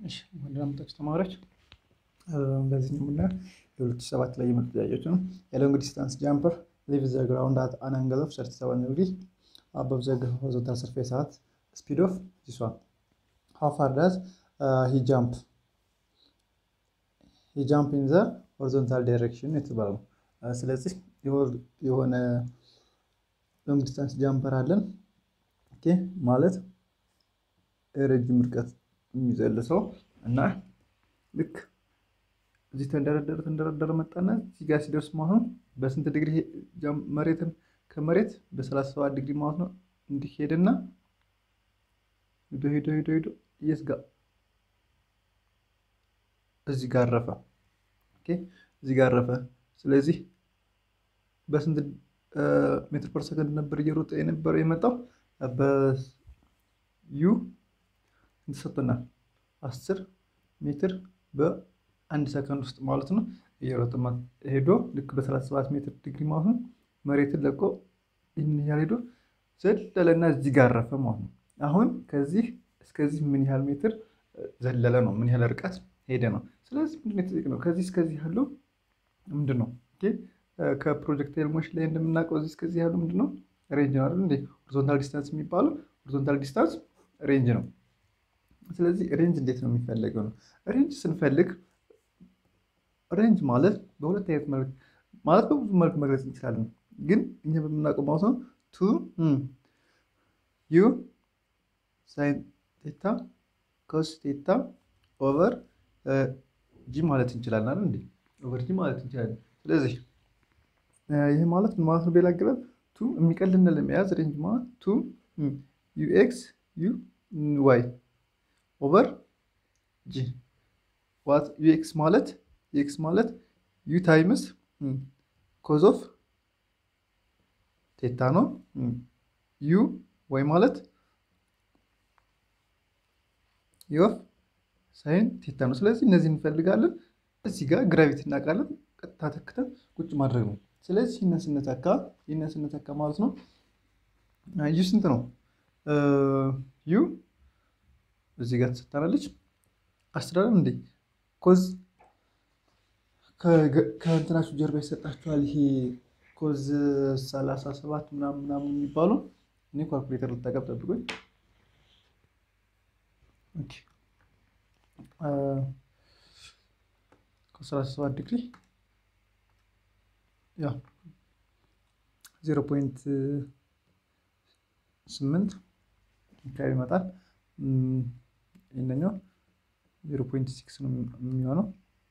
ወንድናምጣች ተማሪዎች በዚህ የምናየው የሁለት ሺህ ሰባት ላይ የመጡ ጥያቄዎች ነው። የሎንግ ዲስታንስ ጃምፐር ሊቭ ዘ ግራውንድ አት አን አንግል ኦፍ 37 ዲግሪ አበብ ዘ ሆሪዞንታል ሰርፌስ አት ስፒድ ኦፍ ዚስ ዋን ሃው ፋር ዳዝ ሂ ጃምፕ ሂ ጃምፕ ኢን ዘ ሆሪዞንታል ዳይሬክሽን የተባለው ነው። ስለዚህ የሆነ ሎንግ ዲስታንስ ጃምፐር አለን ኦኬ ማለት ረጅም ርቀት የሚዘል ሰው እና ልክ እዚህ ተንደረደረ ተንደረደረ መጣና እዚህ ጋር ሲደርስ ማለት ነው በስንት ዲግሪ መሬትን ከመሬት በሰላሳ ሰባት ዲግሪ ማለት ነው እንዲህ ሄደና ሄዶ ሄዶ ሄዶ ሄዶ የት ጋር እዚህ ጋር አረፈ። ኦኬ እዚህ ጋር አረፈ። ስለዚህ በስንት ሜትር ፐር ሰከንድ ነበር እየሮጠ የነበረው የመጣው በዩ እንተሰጥቶናል አስር ሜትር በአንድ ሰከንድ ውስጥ ማለት ነው እየሮጠ ሄዶ ልክ በሰላሳ ሰባት ሜትር ዲግሪ ማለት ነው መሬትን ለቆ ይህን ያህል ሄዶ ዘለለና እዚህ ጋር አረፈ ማለት ነው። አሁን ከዚህ እስከዚህ ምን ያህል ሜትር ዘለለ ነው? ምን ያህል ርቀት ሄደ ነው? ስለዚህ ምንድን የተጠየቅ ነው? ከዚህ እስከዚህ ያለው ምንድን ነው? ከፕሮጀክታይል ሞሽን ላይ እንደምናውቀው እዚህ እስከዚህ ያለው ምንድን ነው? ሬንጅ ነው አይደል እንዴ? ሆሪዞንታል ዲስታንስ የሚባለው ሆሪዞንታል ዲስታንስ ሬንጅ ነው። ስለዚህ ሬንጅ እንዴት ነው የሚፈለገው ነው? ሬንጅ ስንፈልግ ሬንጅ ማለት በሁለት አይነት መልክ ማለት በብዙ መልክ መግለጽ እንችላለን። ግን እኛ በምናውቀው ማለት ነው ቱ ዩ ሳይን ቴታ ኮስ ቴታ ኦቨር ጂ ማለት እንችላለን አይደል እንዴ? ኦቨር ጂ ማለት እንችላለን። ስለዚህ ይህ ማለት ምን ማለት ነው? በሌላ አገባብ ቱ የሚቀልን ለመያዝ ሬንጅ ማለት ቱ ዩ ኤክስ ዩ ዋይ ኦቨር ጂ ዋት ዩ ኤክስ ማለት ኤክስ ማለት ዩ ታይምስ ኮዝ ኦፍ ቴታ ነው። ዩ ዋይ ማለት ዮፍ ሳይን ቴታ ነው። ስለዚህ እነዚህ እንፈልጋለን። እዚህ ጋር ግራቪቲ እናውቃለን። ቀጥታ ተክተን ቁጭ ማድረግ ነው። ስለዚህ ይህንን ስንተካ ይህንን ስንተካ ማለት ነው ዩ ስንት ነው? ዩ እዚህ ጋር ትሰጠናለች። አስተዳደር እንዴ ኮዝ ከእንትናችሁ ጀርባ ይሰጣችኋል። ይሄ ኮዝ ሰላሳ ሰባት ምናምን ምናምን የሚባሉ እኔ ኳልኩሌተር ልጠቀም ጠብቆኝ ከሰላሳ ሰባት ዲግሪ ያው ዜሮ ፖይንት ስምንት አካባቢ ይመጣል። ይህንኛው ዜሮ ፖይንት ሲክስ ነው የሚሆነው።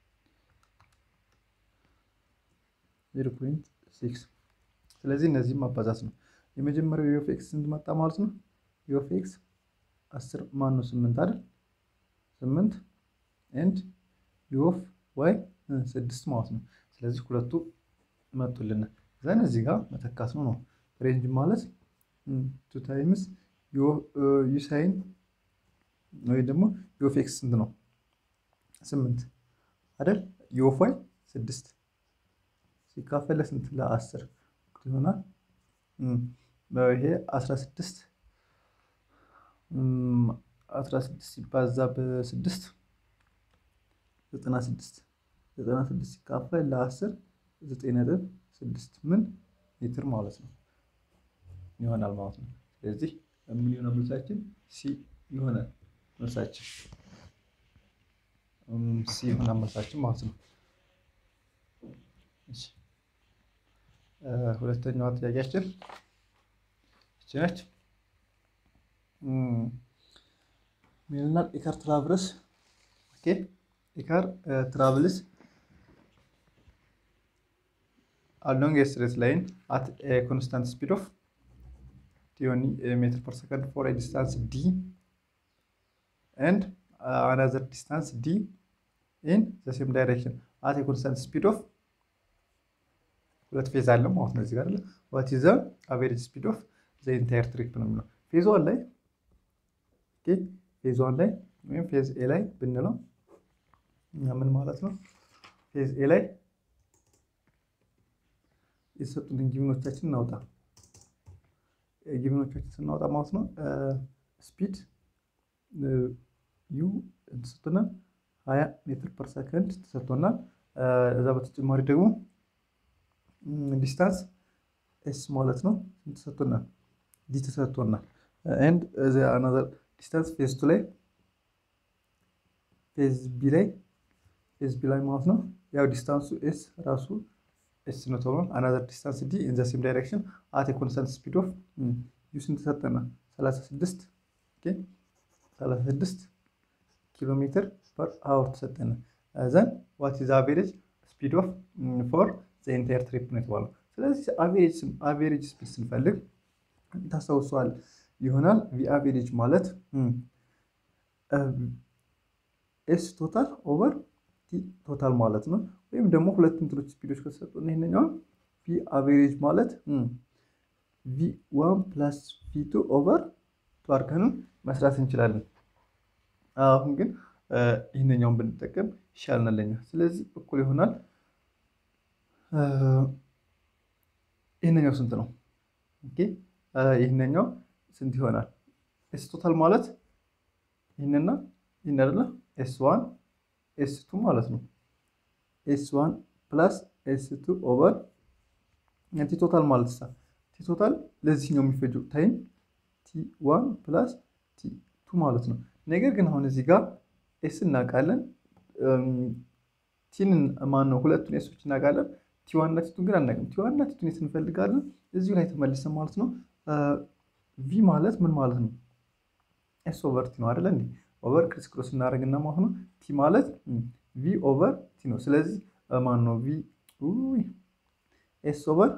ዜሮ ፖይንት ሲክስ ስለዚህ እነዚህም ማባዛት ነው። የመጀመሪያው የኦፍ ኤክስ ስንት መጣ ማለት ነው? የኦፍ ኤክስ አስር ማን ነው ስምንት አይደል? ስምንት ኤንድ የኦፍ ዋይ ስድስት ማለት ነው። ስለዚህ ሁለቱ መጡልን ዘን እዚህ ጋር መተካት ነው ነው ሬንጅ ማለት ቱ ታይምስ ዩ ሳይን ወይ ደግሞ የኦፍ ኤክስ ስንት ነው? ስምንት አይደል? የኦፍ ዋይ ስድስት ሲካፈል ለስንት ለአስር ይሆናል። ይሄ አስራ ስድስት አስራ ስድስት ሲባዛ በስድስት ዘጠና ስድስት ዘጠና ስድስት ሲካፈል ለአስር ዘጠኝ ነጥብ ስድስት ምን ሜትር ማለት ነው ይሆናል ማለት ነው። ስለዚህ ምን የሆነ መልሳችን ሲ ይሆናል መልሳችን ሲ ይሆናል መልሳችን ማለት ነው። ሁለተኛዋ ጥያቄያችን እቺ ነች። ሚልናል ኢካር ትራቭልስ ኦኬ ኢካር ትራቭልስ አሎንግ ኤ ስትሬት ላይን አት ኤ ኮንስታንት ስፒድ ኦፍ ቲዮኒ ሜትር ፐር ሰከንድ ፎር ኤ ዲስታንስ ዲ ኤንድ አናዘር ዲስታንስ ዲ ኢን ዘ ሴም ዳይሬክሽን አት ኤ ኮንስታንት ስፒድ ኦፍ ሁለት ፌዝ አለ ማለት ነው። እዚህ ጋር አለ ዋት ኢዝ ዘ አቨሬጅ ስፒድ ኦፍ ዘ ኢንታየር ትሪፕ ነው የሚለው ፌዝ ዋን ላይ ኦኬ ፌዝ ዋን ላይ ወይም ፌዝ ኤ ላይ ብንለው ምን ማለት ነው? ፌዝ ኤ ላይ የተሰጡንን ጊቭኖቻችን እናውጣ። ጊቭኖቻችን ስናወጣ ማለት ነው ስፒድ ዩ ተሰጥቶናል 20 ሜትር ፐር ሰከንድ ተሰጥቶናል። እዛ በተጨማሪ ደግሞ ዲስታንስ ኤስ ማለት ነው ተሰጥቶናል፣ ዲ ተሰጥቶናል። ኤንድ አናዘር ዲስታንስ ፌዝ ቱ ላይ ፌዝ ቢ ላይ ፌዝ ቢ ላይ ማለት ነው ያው ዲስታንሱ ኤስ ራሱ ኤስ ነው ተብሏል። አናዘር ዲስታንስ ዲ ኢን ዘ ሴም ዳይሬክሽን አት ኮንስታንት ስፒድ ኦፍ ዩ ስንት ተሰጠናል? 36 ኦኬ 36 ኪሎ ሜትር ፐር አወር ተሰጠነ። ዘን ዋት ኢዝ አቬሬጅ ስፒድ ኦፍ ፎር ዘ ኢንታየር ትሪፕ ነው የተባለው። ስለዚህ አቬሬጅ ስፒድ ስንፈልግ ታስታውሰዋል ይሆናል ቪ አቬሬጅ ማለት ኤስ ቶታል ኦቨር ቲ ቶታል ማለት ነው። ወይም ደግሞ ሁለት እንትኖች ስፒዶች ከተሰጡ ይህንኛውን ቪ አቬሬጅ ማለት ቪ ዋን ፕላስ ቪ ቱ ኦቨር ቱ አድርገንም መስራት እንችላለን። አሁን ግን ይህንኛውን ብንጠቀም ይሻልናል ለኛ። ስለዚህ እኩል ይሆናል። ይህንኛው ስንት ነው? ኦኬ ይህንኛው ስንት ይሆናል? ኤስ ቶታል ማለት ይህንና ይህን አይደለ? ኤስ ዋን ኤስ ቱ ማለት ነው። ኤስ ዋን ፕላስ ኤስ ቱ ኦቨር ቲ ቶታል ማለት ሳ ቲ ቶታል ለዚህኛው የሚፈጀው ታይም ቲ ዋን ፕላስ ቲ ቱ ማለት ነው። ነገር ግን አሁን እዚህ ጋር ኤስ እናውቃለን፣ ቲን ማን ነው ሁለቱን ኤሶች እናውቃለን። ቲዋን እና ቲቱን ግን አናውቅም። ቲዋን እና ቲቱን የት እንፈልጋለን? እዚሁ ላይ ተመልሰን ማለት ነው። ቪ ማለት ምን ማለት ነው? ኤስ ኦቨር ቲ ነው አይደለ እንዴ? ኦቨር ክሪስ ክሮስ እናደርግና ማለት ነው። ቲ ማለት ቪ ኦቨር ቲ ነው። ስለዚህ ማን ነው ቪ ኤስ ኦቨር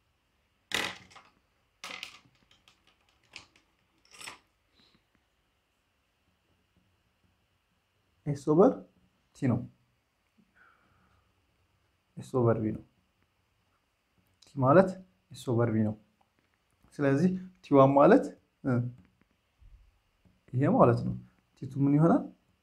ኤስ ኦቨር ቲ ነው። ኤስ ኦቨር ቪ ነው። ቲ ማለት ኤስ ኦቨር ቪ ነው። ስለዚህ ቲዋን ማለት ይሄ ማለት ነው። ቲቱ ምን ይሆናል?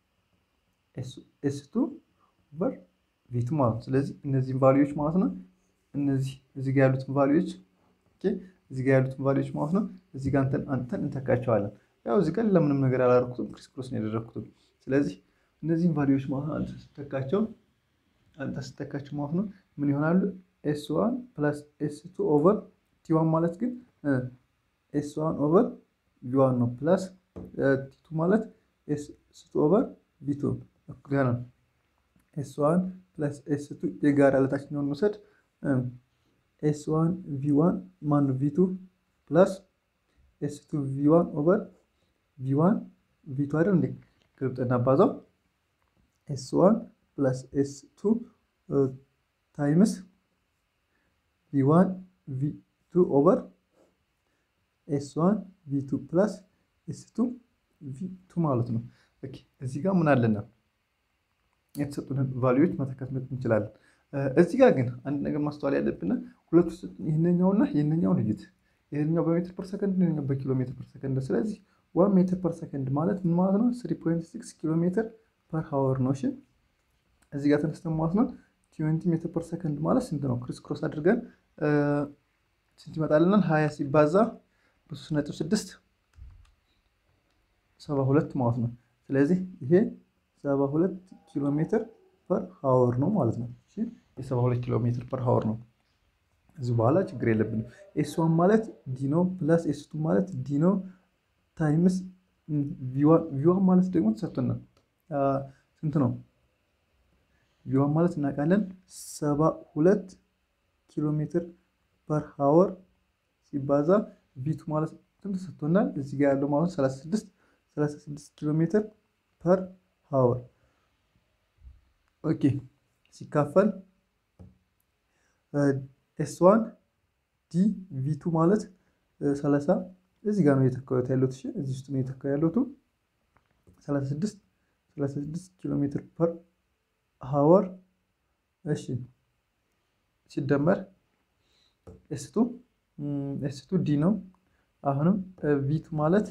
ኤስ ቱ ኦቨር ቪቱ ማለት ነው። ስለዚህ እነዚህን ቫሊዎች ማለት ነው እነዚህ እዚህ ጋር ያሉትን ቫሊዎች እዚህ ጋር ያሉትን ቫሊዎች ማለት ነው እዚህ ጋር አንተን እንተካቸዋለን። ያው እዚህ ጋር ለምንም ነገር አላደረኩትም፣ ክሪስ ክሮስ ነው ያደረኩትም። ስለዚህ እነዚህን ቫሊዎች ማለት ነው አንተ ስትተካቸው አንተ ስትተካቸው ማለት ነው ምን ይሆናሉ? ኤስ ዋን ፕላስ ኤስ ቱ ኦቨር ቲ ዋን ማለት ግን ኤስ ዋን ኦቨር ቪ ዋን ነው ፕላስ ቲቱ ማለት ኤስ ቱ ኦቨር ቪ ቱ እኩል ይሆናል። ኤስ ዋን ፕላስ ኤስ ቱ የጋራ ለታችኛውን መውሰድ ኤስ ዋን ቪ ዋን ማን ቪ ቱ ፕላስ ኤስ ቱ ቪ ዋን ኦቨር ቪ ዋን ቪ ቱ አይደል እንዴ? ግልብጥና ባዛው ኤስ ዋን ፕላስ ኤስ ቱ ታይምስ ቪ ዋን ቪ ቱ ኦቨር ኤስ ዋን ቪ ቱ ፕላስ ኤስ ቱ ቪ ቱ ማለት ነው። እዚህ ጋር ምን አለና የተሰጡንን ቫሊዎች መተካት እንችላለን። እዚህ ጋር ግን አንድ ነገር ማስተዋል ያለብን ሁለቱ ይህንኛውና ይህንኛውን እዩት። ይህንኛው በሜትር ፐር ሰከንድ ይህንኛው በኪሎ ሜትር ፐር ሰከንድ። ስለዚህ ዋን ሜትር ፐር ሰከንድ ማለት ምን ማለት ነው? ስሪ ፖይንት ሲክስ ኪሎ ሜትር ፐር ሀወር ነው። እሺ እዚህ ጋር ተነስተን ማለት ነው ትዌንቲ ሜትር ፐር ሰከንድ ማለት ስንት ነው? ክሪስ ክሮስ አድርገን ስንት ይመጣልናል? ሀያ ሲባዛ በሶስት ነጥብ ስድስት ሰባ ሁለት ማለት ነው። ስለዚህ ይሄ ሰባ ሁለት ኪሎ ሜትር ፐር ሀወር ነው ማለት ነው። የሰባ ሁለት ኪሎ ሜትር ፐር ሀወር ነው። እዚህ በኋላ ችግር የለብንም። ኤስ ዋን ማለት ዲኖ ፕላስ ኤስ ቱ ማለት ዲኖ ታይምስ ቪዋን ማለት ደግሞ ተሰጥቶናል። ስንት ነው? ቪዋን ማለት እናውቃለን ሰባ ሁለት ኪሎ ሜትር ፐር ሀወር ሲባዛ ቪቱ ማለት ስንት ተሰጥቶናል? እዚህ ጋር ያለው ማለት 36 36 ኪሎ ሜትር ፐር ሀወር ኦኬ ሲካፈል ኤስ ዋን ዲ ቪቱ ማለት 30 እዚህ ጋር ነው የተካዩት ያሉት። እሺ እዚህ ውስጥ ነው የተካዩ ያሉት 36 36 ኪሎ ሜትር ፐር ሀወር እሺ ሲደመር ኤስቱ ኤስቱ ዲ ነው። አሁንም ቪቱ ማለት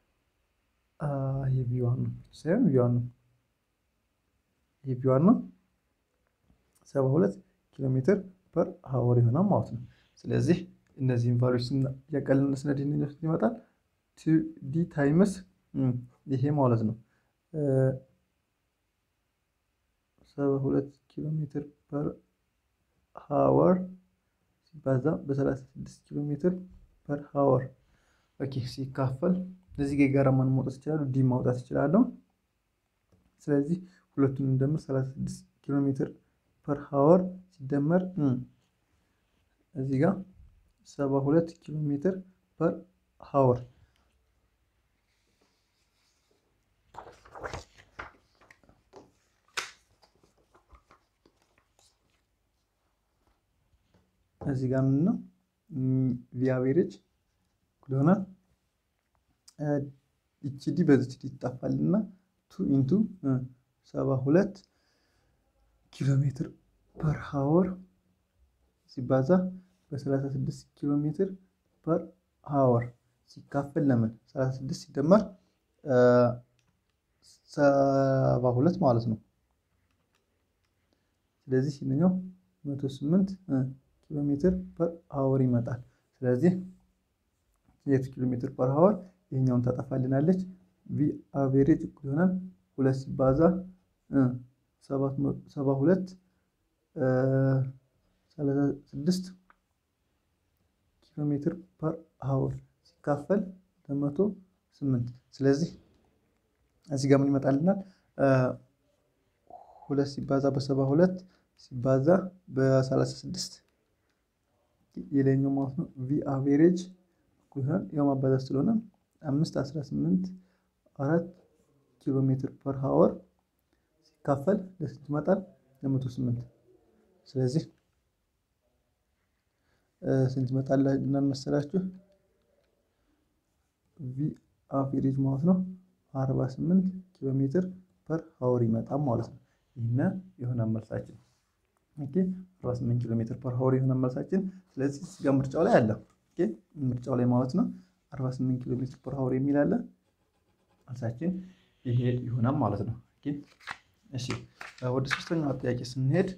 ይሄ ቪዋን ነው ሳይሆን ቪዋን ነው ይሄ ቪዋን ነው። ሰባ ሁለት ኪሎ ሜትር ፐር ሀወር ይሆናል ማለት ነው። ስለዚህ እነዚህን ቫሉዎች እያቀለልን ስነድ ይመጣል ዲ ታይምስ ይሄ ማለት ነው ሰባ ሁለት ኪሎ ሜትር ፐር ሀወር ሲባዛ በሰላሳ ስድስት ኪሎ ሜትር ፐር ሀወር ኦኬ ሲካፈል እዚህ ጋ የጋራ ማን ማውጣት ይችላሉ? ዲ ማውጣት ይችላለሁ። ስለዚህ ሁለቱን እንደምር 36 ኪሎ ሜትር ፐር ሀወር ሲደመር እዚህ ጋር 72 ኪሎ ሜትር ፐር ሀወር እዚህ ጋር ምን ነው ቪ አቬሬጅ ይሆናል። ይቺ ዲ በዚች ዲ ይጣፋልና ቱ ኢንቱ ሰባ ሁለት ኪሎ ሜትር ፐር ሀወር ሲባዛ በሰላሳ ስድስት ኪሎ ሜትር ፐር ሀወር ሲካፈል ለምን ሰላሳ ስድስት ሲደመር ሰባ ሁለት ማለት ነው። ስለዚህ ይህንኛው መቶ ስምንት ኪሎ ሜትር ፐር ሀወር ይመጣል። ስለዚህ የት ኪሎ ሜትር ፐር ሀወር ይህኛውን ታጠፋልናለች። ቪ አቬሬጅ እኩል ይሆናል ሁለት ሲባዛ ሰባ ሁለት ሰላሳ ስድስት ኪሎ ሜትር ፐር ሀወር ሲካፈል ለመቶ ስምንት ስለዚህ እዚህ ጋር ምን ይመጣልናል? ሁለት ሲባዛ በሰባ ሁለት ሲባዛ በሰላሳ ስድስት የላይኛው ማለት ነው። ቪ አቬሬጅ ያው ማባዛት ስለሆነ አምስት አስራ ስምንት አራት ኪሎ ሜትር ፐር ሀወር ሲካፈል ለስንት ይመጣል? ለመቶ ስምንት ስለዚህ ስንት ይመጣል መሰላችሁ? ቪ አቬሬጅ ማለት ነው አርባ ስምንት ኪሎ ሜትር ፐር ሀወር ይመጣል ማለት ነው። ይህን የሆነ መልሳችን ኦኬ 48 ኪሎ ሜትር ፐር ሀወር የሆነ መልሳችን። ስለዚህ እዚህ ጋር ምርጫው ላይ አለ ኦኬ ምርጫው ላይ ማለት ነው 48 ኪሎ ሜትር ፐር ሀወር የሚል አለ። መልሳችን ይሄ ይሆናል ማለት ነው። ኦኬ እሺ ወደ ሶስተኛው ጥያቄ ስንሄድ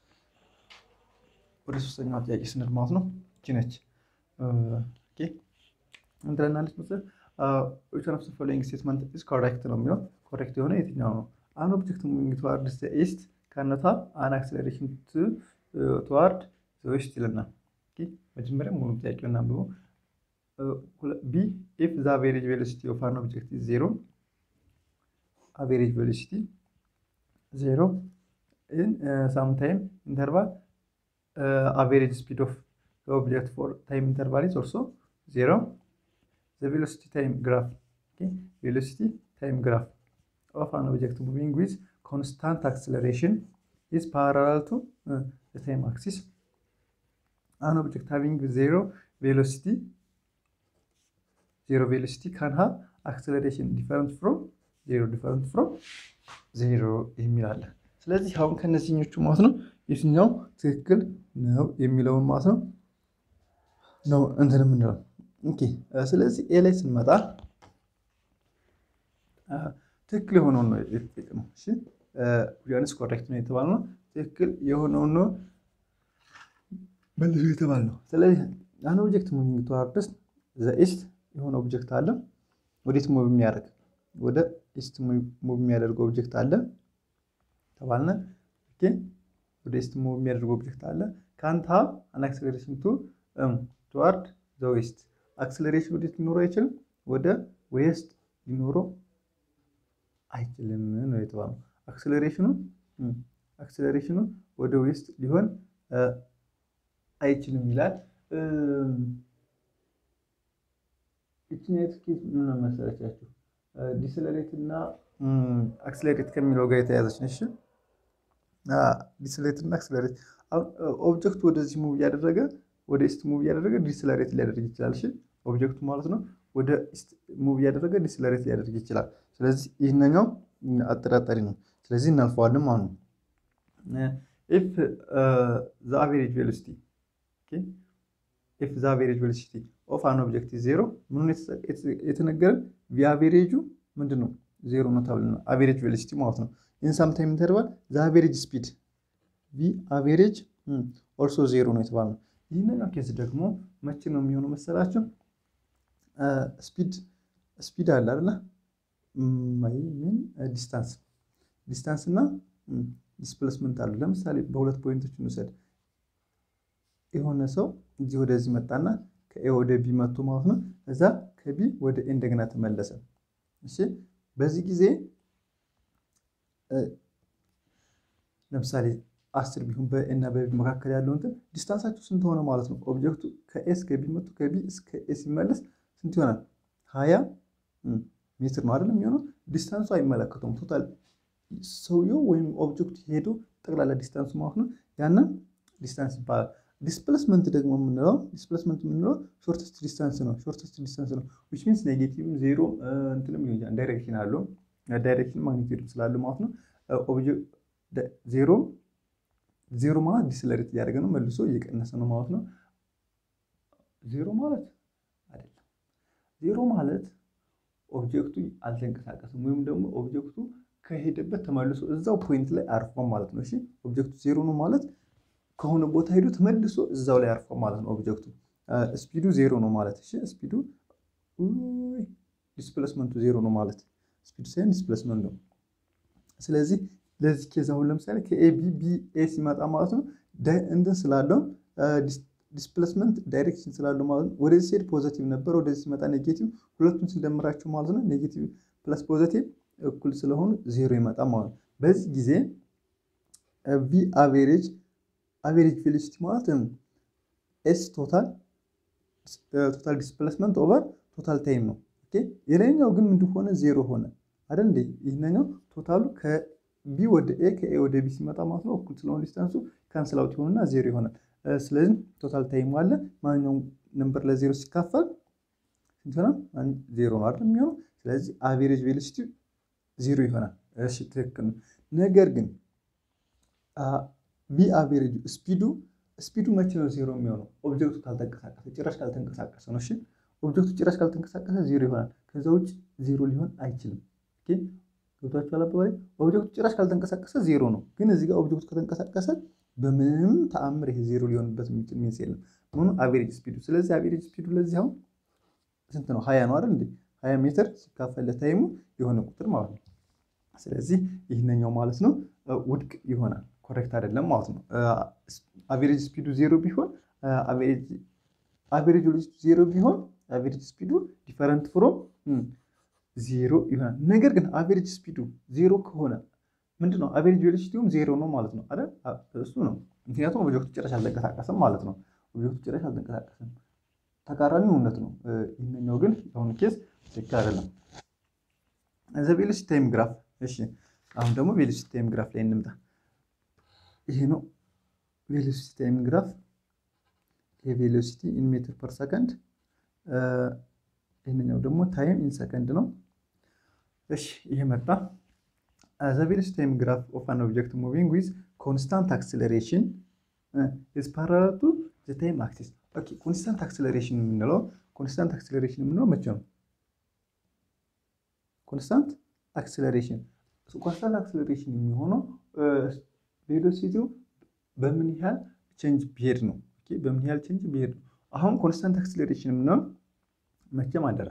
ወደ ሶስተኛው ጥያቄ ስንሄድ ማለት ነው እቺ ነች። ኦኬ ምን ትለናለች መሰለህ? which one of the following statement is correct ነው የሚለው ኮሬክት የሆነ የትኛው ነው? an object moving towards the east cannot have an acceleration to toward the west ይለናል። መጀመሪያ ሙሉ ጥያቄውን እናንብበው። ቢ if the average velocity of an object is zero average velocity zero in uh, some time interval uh, average speed of the object for time interval is also zero the velocity time graph okay velocity time graph of an object moving with constant acceleration is parallel to uh, the time axis an object having zero velocity zero velocity can have acceleration different from zero different from zero የሚል አለ። ስለዚህ አሁን ከነዚህኞቹ ማለት ነው የትኛው ትክክል ነው የሚለውን ማለት ነው ነው እንትን የምንለው ኦኬ ስለዚህ ኤ ላይ ስንመጣ ትክክል የሆነውን ነው የተጠቀመው። እሺ ዮሐንስ ኮሬክት ነው የተባለ ነው። ትክክል የሆነውን ነው መልሶ የተባለ ነው። ስለዚህ አን ኦብጀክት ሙቪንግ ቱዋርድስ ዘ ኢስት የሆነ ኦብጀክት አለ። ወዴት ሙቭ የሚያደርግ ወደ ኢስት ሙቭ የሚያደርገው ኦብጀክት አለ ተባልነ። ኦኬ ወደ ኢስት ሙቭ የሚያደርገው ኦብጀክት አለ። ካንት ሃቭ አን አክሰለሬሽን ቱ ቱዋርድ ዘ ዌስት አክስለሬሽን ወዴት ሊኖረው አይችልም፣ ወደ ዌስት ሊኖረው አይችልም ነው የተባለው። አክስለሬሽኑ አክስለሬሽኑ ወደ ዌስት ሊሆን አይችልም ይላል። ይችኛት ኬዝ ምን መሰለቻችሁ? ዲስለሬት እና አክስለሬት ከሚለው ጋር የተያዘች ነች። ዲስለሬት እና አክስለሬት አሁን ኦብጀክቱ ወደዚህ ሙቭ እያደረገ ወደ ኢስት ሙቭ እያደረገ ዲስለሬት ሊያደርግ ይችላል። እሺ ኦብጀክቱ ማለት ነው ወደ ኢስት ሙቭ እያደረገ ዲስለሬት ሊያደርግ ይችላል። ስለዚህ ይህንኛው አጠራጣሪ ነው። ስለዚህ እናልፈዋለን ማለት ነው። ኢፍ ዘ አቬሬጅ ቬሎሲቲ ኢፍ ዘ አቬሬጅ ቬሎሲቲ ኦፍ አን ኦብጀክት ዜሮ ምኑን የተነገረን ቪአቬሬጁ ምንድን ነው? ዜሮ ነው ተብለናል። አቬሬጅ ቬሎሲቲ ማለት ነው። ኢን ሳም ታይም ኢንተርቫል ዘ አቬሬጅ ስፒድ ቪ አቬሬጅ ኦልሶ ዜሮ ነው የተባለው። ይህንኛው ኬዝ ደግሞ መቼ ነው የሚሆነው መሰላችሁ? ስፒድ ስፒድ አለ አይደለ? ምን ዲስታንስ ዲስታንስ እና ዲስፕሌስመንት አሉ። ለምሳሌ በሁለት ፖይንቶች እንውሰድ። የሆነ ሰው እዚህ ወደዚህ መጣና ከኤ ወደ ቢ መጥቶ ማለት ነው። እዛ ከቢ ወደ ኤ እንደገና ተመለሰ። እሺ በዚህ ጊዜ ለምሳሌ አስር ቢሆን በኤ እና በቢ መካከል ያለው እንትን ዲስታንሳቸው ስንት ሆነ ማለት ነው? ኦብጀክቱ ከኤ እስከ ቢ መጥቶ ከቢ እስከ ኤ ሲመለስ ስንት ይሆናል? ሀያ ሜትር ነው አይደለም የሚሆነው። ዲስታንሱ አይመለከተውም። ቶታል ሰውየው ወይም ኦብጀክቱ ሄዶ ጠቅላላ ዲስታንሱ ማለት ነው። ያንን ዲስታንስ ይባላል። ዲስፕሌስመንት ደግሞ የምንለው ዲስፕሌስመንት የምንለው ሾርተስት ዲስታንስ ነው። ሾርተስት ዲስታንስ ነው ዊች ሚንስ ኔጌቲቭ ዜሮ እንትንም ሊሆን ይችላል። ዳይሬክሽን አለው ዳይሬክሽን ማግኒቲዩድ ስላለ ማለት ነው። ዜሮ ዜሮ ማለት ዲስለሬት እያደረገ ነው፣ መልሶ እየቀነሰ ነው ማለት ነው። ዜሮ ማለት አይደለም። ዜሮ ማለት ኦብጀክቱ አልተንቀሳቀስም ወይም ደግሞ ኦብጀክቱ ከሄደበት ተመልሶ እዛው ፖይንት ላይ አርፏል ማለት ነው። እሺ ኦብጀክቱ ዜሮ ነው ማለት ከሆነ ቦታ ሄዶ ተመልሶ እዛው ላይ አርፏል ማለት ነው። ኦብጀክቱ ስፒዱ ዜሮ ነው ማለት እሺ፣ ስፒዱ ዲስፕሌስመንቱ ዜሮ ነው ማለት ስፒዱ ሳይሆን ዲስፕሌስመንት ነው። ስለዚህ ለዚህ ኬዝ አሁን ለምሳሌ ከኤቢ ቢ ኤ ሲመጣ ማለት ነው እንትን ስላለው ዲስፕሌስመንት ዳይሬክሽን ስላለው ማለት ነው። ወደዚህ ሲሄድ ፖዘቲቭ ነበር፣ ወደዚህ ሲመጣ ኔጌቲቭ። ሁለቱን ስንደምራቸው ማለት ነው ኔጌቲቭ ፕለስ ፖዘቲቭ እኩል ስለሆኑ ዜሮ ይመጣ ማለት ነው። በዚህ ጊዜ ቪ አቬሬጅ አቬሬጅ ቬሎሲቲ ማለት ኤስ ቶታል ቶታል ዲስፕሌስመንት ኦቨር ቶታል ታይም ነው። የላይኛው ግን ምንድን ሆነ? ዜሮ ሆነ አይደል እንዴ? ይህኛው ቶታሉ ከቢ ወደ ኤ ከኤ ወደ ቢ ሲመጣ ማለት ነው እኩል ስለሆነ ዲስታንሱ ካንስል አውት ይሆንና ዜሮ ይሆናል። ስለዚህ ቶታል ታይም አለ። ማንኛውም ነምበር ለዜሮ ሲካፈል ስንት ይሆናል? ዜሮ ነው አይደል የሚሆነው። ስለዚህ አቬሬጅ ቬሎሲቲ ዜሮ ይሆናል። እሺ ትክክል ነው። ነገር ግን ቪ አቬሬጅ ስፒዱ ስፒዱ መቼ ነው ዜሮ የሚሆነው? ኦብጀክቱ ካልተንቀሳቀሰ ጭራሽ ካልተንቀሳቀሰ ነው። እሺ ኦብጀክቱ ጭራሽ ካልተንቀሳቀሰ ዜሮ ይሆናል። ከዛ ውጭ ዜሮ ሊሆን አይችልም። ገብቷችኋል? አባባሌ ኦብጀክቱ ጭራሽ ካልተንቀሳቀሰ ዜሮ ነው። ግን እዚህ ጋር ኦብጀክቱ ከተንቀሳቀሰ በምንም ተአምር ይሄ ዜሮ ሊሆንበት የሚችል ሚንስ የለም። ምኑ አቬሬጅ ስፒዱ። ስለዚህ አቬሬጅ ስፒዱ ለዚህ አሁን ስንት ነው? ሀያ ነው አይደል እንዴ? ሀያ ሜትር ሲካፈል ለታይሙ የሆነ ቁጥር ማለት ነው። ስለዚህ ይህንኛው ማለት ነው ውድቅ ይሆናል። ኮሬክት አይደለም ማለት ነው። አቬሬጅ ስፒዱ ዜሮ ቢሆን አቬሬጅ ቬሎሲቲ ዜሮ ቢሆን አቬሬጅ ስፒዱ ዲፈረንት ፍሮም ዜሮ ይሆናል። ነገር ግን አቬሬጅ ስፒዱ ዜሮ ከሆነ ምንድን ነው አቬሬጅ ቬሎሲቲውም ዜሮ ነው ማለት ነው አይደል? እሱ ነው። ምክንያቱም ኦብጀክቱ ጭራሽ አልተንቀሳቀሰም ማለት ነው። ኦብጀክቱ ጭራሽ አልተንቀሳቀሰም። ተቃራኒ እውነት ነው። ይህንኛው ግን የአሁኑ ኬዝ ትክክል አይደለም። ዘ ቬሎሲቲ ታይም ግራፍ። እሺ አሁን ደግሞ ቬሎሲቲ ታይም ግራፍ ላይ እንምጣ። ይሄ ነው ቬሎሲቲ ታይም ግራፍ። የቬሎሲቲ ኢን ሜትር ፐር ሰከንድ፣ ይህንኛው ደግሞ ታይም ኢን ሰከንድ ነው። እሺ ይሄ መጣ። ዘ ቬሎሲቲ ታይም ግራፍ ኦፍ አን ኦብጀክት ሙቪንግ ዊዝ ኮንስታንት አክስለሬሽን ኢዝ ፓራለል ቱ ዘ ታይም አክሲስ። ኦኬ ኮንስታንት አክስለሬሽን የምንለው ኮንስታንት አክስለሬሽን የምንለው መቼ ነው? ኮንስታንት አክስለሬሽን ኮንስታንት አክስለሬሽን የሚሆነው ቬሎሲቲው በምን ያህል ቼንጅ ቢሄድ ነው። በምን ያህል ቼንጅ ቢሄድ ነው። አሁን ኮንስታንት አክስለሬሽን የምንለው መቼም አደራ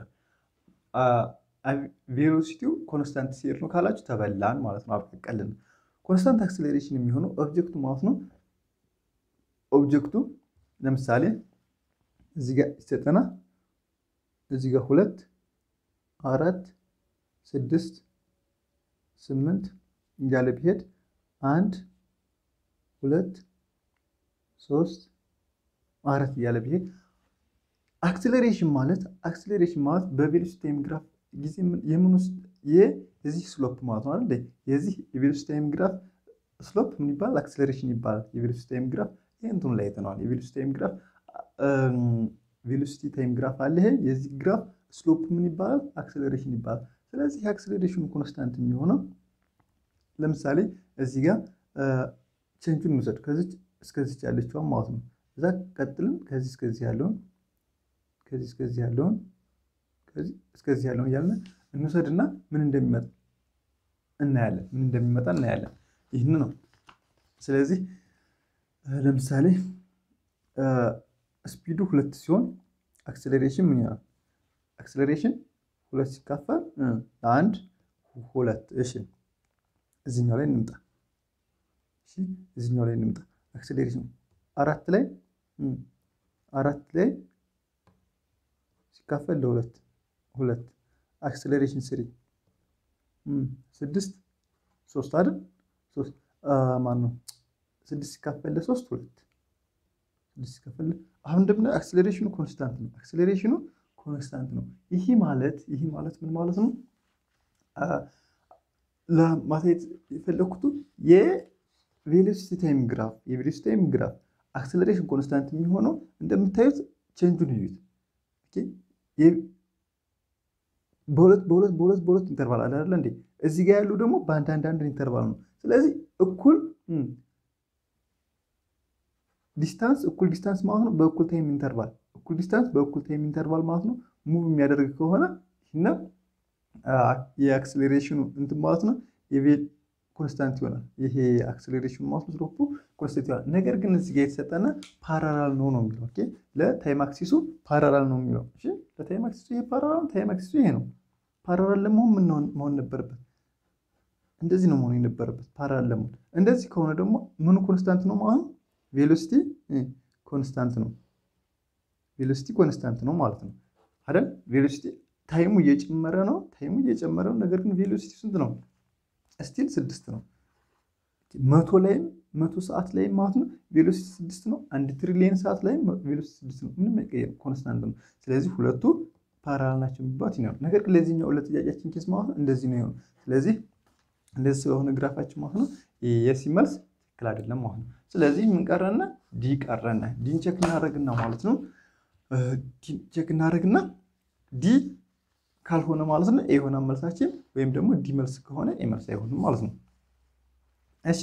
ቬሎሲቲው ኮንስታንት ሲሄድ ነው ካላችሁ ተበላን ማለት ነው። አብቀቀልን። ኮንስታንት አክስለሬሽን የሚሆነው ኦብጀክቱ ማለት ነው። ኦብጀክቱ ለምሳሌ እዚህ ጋር ይሰጠና እዚህ ጋር ሁለት አራት ስድስት ስምንት እያለ ቢሄድ አንድ ሁለት ሶስት አራት እያለ ቢሄድ አክስለሬሽን ማለት አክስለሬሽን ማለት በቬሎሲቲ ታይም ግራፍ ጊዜ የምንወስድ የዚህ ስሎፕ ማለት ነው አይደል? የዚህ የቬሎሲቲ ታይም ግራፍ ስሎፕ ምን ይባላል? አክስለሬሽን ይባላል። የቬሎሲቲ ታይም ግራፍ ይሄ እንትኑ ላይ አይተነዋል። የቬሎሲቲ ታይም ግራፍ ቬሎሲቲ ታይም ግራፍ አለ። ይሄ የዚህ ግራፍ ስሎፕ ምን ይባላል? አክስለሬሽን ይባላል። ስለዚህ የአክስለሬሽኑ ኮንስታንት የሚሆነው ለምሳሌ እዚህ ጋር ቼንጁን እንውሰድ። ከዚች እስከዚች ያለችዋን ማለት ነው። እዛ ቀጥልን ከዚህ እስከዚህ ያለውን ከዚህ እስከዚህ ያለውን ከዚህ እስከዚህ ያለውን እያልን እንውሰድና ምን እንደሚመጣ እናያለን። ምን እንደሚመጣ እናያለን። ይህን ነው። ስለዚህ ለምሳሌ ስፒዱ ሁለት ሲሆን አክስለሬሽን ምን ይሆናል? አክስለሬሽን ሁለት ሲካፈል ለአንድ ሁለት። እሺ እዚህኛው ላይ እንምጣ። እሺ እዚህኛው ላይ እንምጣ። አክስሌሬሽን አራት ላይ አራት ላይ ሲካፈል ለሁለት ሁለት አክስሌሬሽን ስሪ ስድስት ሶስት አይደል? ሶስት ማን ነው? ስድስት ሲካፈል ለሶስት ሁለት ስድስት ሲካፈል አሁን እንደምናየው አክስሌሬሽኑ ኮንስታንት ነው። አክስሌሬሽኑ ኮንስታንት ነው። ይህ ማለት ይህ ማለት ምን ማለት ነው? ለማሳየት የፈለኩት የቬሎሲቲ ታይም ግራፍ የቬሎሲቲ ታይም ግራፍ አክስሌሬሽን ኮንስታንት የሚሆነው እንደምታዩት ቼንጁን እዩት። በሁለት በሁለት በሁለት በሁለት ኢንተርቫል አለ አይደለ እንዴ? እዚህ ጋር ያሉ ደግሞ በአንድ አንድ አንድ ኢንተርቫል ነው። ስለዚህ እኩል ዲስታንስ እኩል ዲስታንስ ማለት ነው በእኩል ታይም ኢንተርቫል እኩል ዲስታንስ በእኩል ታይም ኢንተርቫል ማለት ነው ሙቭ የሚያደርግ ከሆነ ይህና የአክስሌሬሽኑ እንትን ማለት ነው የቬል ኮንስታንት ይሆናል። ይሄ አክስሌሬሽኑ ማለት ነው ስሎፑ ኮንስታንት ይሆናል። ነገር ግን እዚህ ጋር የተሰጠነ ፓራላል ነው ነው የሚለው ኦኬ። ለታይም አክሲሱ ፓራላል ነው የሚለው እሺ። ለታይም አክሲሱ ይሄ ፓራላል፣ ታይም አክሲሱ ይሄ ነው። ፓራላል ለመሆን ምን መሆን ነበረበት? እንደዚህ ነው መሆን የነበረበት ፓራላል ለመሆን። እንደዚህ ከሆነ ደግሞ ምኑ ኮንስታንት ነው ማለት ነው? ቬሎሲቲ ኮንስታንት ነው። ቬሎሲቲ ኮንስታንት ነው ማለት ነው አይደል? ቬሎሲቲ ታይሙ እየጨመረ ነው። ታይሙ እየጨመረ ነው። ነገር ግን ቬሎሲቲ ስንት ነው? ስቲል ስድስት ነው። መቶ ላይም መቶ ሰዓት ላይም ማለት ነው ቬሎሲቲ ስድስት ነው። አንድ ትሪሊየን ሰዓት ላይም ቬሎሲቲ ስድስት ነው። ምንም አይቀየርም፣ ኮንስታንት ነው። ስለዚህ ሁለቱ ፓራላል ናቸው የሚባሉት ይሆናል። ነገር ግን ለዚህኛው ለጥያቄያችን ኬስ ማለት ነው እንደዚህ ነው የሆነው። ስለዚህ እንደዚህ ስለሆነ ግራፋችን ማለት ነው የሲ መልስ ትክክል አይደለም ማለት ነው። ስለዚህ ምን ቀረና? ዲ ቀረና። ዲን ቼክ እናደርግና ማለት ነው ቼክ እናደርግና ዲ ካልሆነ ማለት ነው ኤ የሆነ መልሳችን ወይም ደግሞ ዲ መልስ ከሆነ ኤ መልስ አይሆንም ማለት ነው። እሺ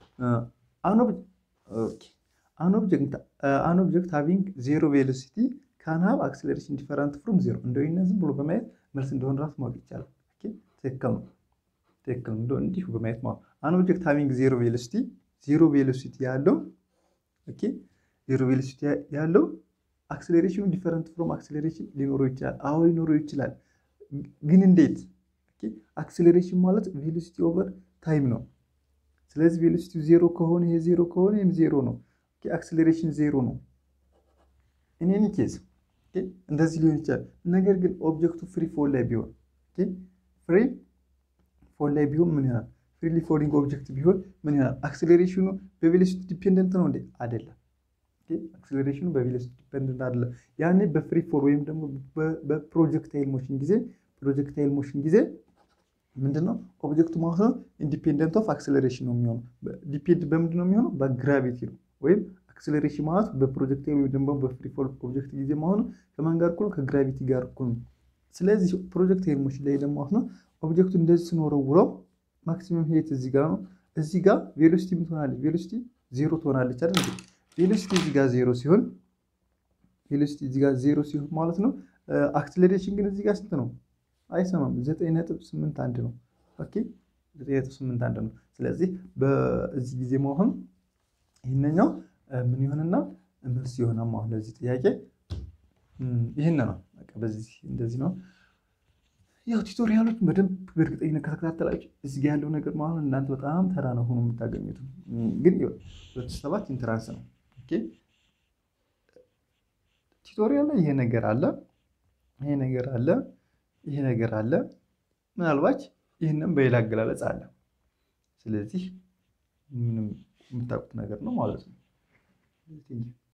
አን ኦብጀክት ሃቪንግ ዜሮ ቬሎሲቲ ካን ሃቭ አክስሌሬሽን ዲፈረንት ፍሮም ዜሮ። እንደው ይህን ዝም ብሎ በማየት መልስ እንደሆነ ራሱ ማወቅ ይቻላል። ትክክል ነው፣ ትክክል ነው። እንዲሁ በማየት ማለት አን ኦብጀክት ሃቪንግ ዜሮ ቬሎሲቲ ዜሮ ቬሎሲቲ ያለው ኦኬ ዜሮ ቬሎሲቲ ያለው አክስሌሬሽኑ ዲፈረንት ፍሮም አክስሌሬሽን ሊኖረው ይችላል። አዎ ሊኖረው ይችላል። ግን እንዴት? አክስሌሬሽን ማለት ቬሎሲቲ ኦቨር ታይም ነው። ስለዚህ ቬሎሲቲ ዜሮ ከሆነ ይሄ ዜሮ ከሆነ ይህም ዜሮ ነው። አክስሌሬሽን ዜሮ ነው። ኢን ኬዝ እንደዚህ ሊሆን ይችላል። ነገር ግን ኦብጀክቱ ፍሪ ፎል ላይ ቢሆን ፍሪ ፎል ላይ ቢሆን ምን ይሆናል? ፍሪሊ ፎሊንግ ኦብጀክት ቢሆን ምን ይሆናል? አክስሌሬሽኑ በቬሎሲቲ ዲፔንደንት ነው እንዴ? አይደለም። አክስሌሬሽኑ በቬሎሲቲ ዲፔንደንት አይደለም። ያኔ በፍሪ ፎል ወይም ደግሞ በፕሮጀክታይል ሞሽን ጊዜ ፕሮጀክታይል ሞሽን ጊዜ ምንድነው ኦብጀክቱ ማለት ነው ኢንዲፔንደንት ኦፍ አክስሌሬሽን ነው የሚሆነው። ዲፔንድ በምንድን ነው የሚሆነው? በግራቪቲ ነው። ወይም አክስሌሬሽን ማለት በፕሮጀክታይል ወይም ደግሞ በፍሪ ፎል ኦብጀክት ጊዜ መሆኑ ከማን ጋር እኩል ነው? ከግራቪቲ ጋር እኩል ነው። ስለዚህ ፕሮጀክታይል ሞሽን ላይ ደግሞ ማለት ነው ኦብጀክቱ እንደዚህ ስንወረውረው ማክሲመም ሄት እዚህ ጋር ነው። እዚህ ጋር ቬሎሲቲ ምን ትሆናለች? ቬሎሲቲ ዜሮ ትሆናለች አይደል? ቬሎሲቲ እዚህ ጋር ዜሮ ሲሆን ቬሎሲቲ እዚህ ጋር ዜሮ ሲሆን ማለት ነው አክስሌሬሽን ግን እዚህ ጋር ስንት ነው? አይሰማም። ዘጠኝ ነጥብ ስምንት አንድ ነው። ኦኬ ዘጠኝ ነጥብ ስምንት አንድ ነው። ስለዚህ በዚህ ጊዜ መሆን ይህንኛው ምን ይሆንና መልስ ይሆናል ማለት ለዚህ ጥያቄ ይህን ነው። በቃ በዚህ እንደዚህ ነው። ያው ቱቶሪያሎች በደንብ በእርግጠኝነት ከተከታተላችሁ እዚህ ጋ ያለው ነገር ማለት ነው እናንተ በጣም ተራ ነው ሆኖ የምታገኙት። ግን ሁለት ሰባት ኢንትራንስ ነው። ኦኬ ቱቶሪያል ላይ ይሄ ነገር አለ፣ ይሄ ነገር አለ፣ ይሄ ነገር አለ። ምናልባት ይህንም በሌላ አገላለጽ አለ። ስለዚህ ምንም የምታውቁት ነገር ነው ማለት ነው።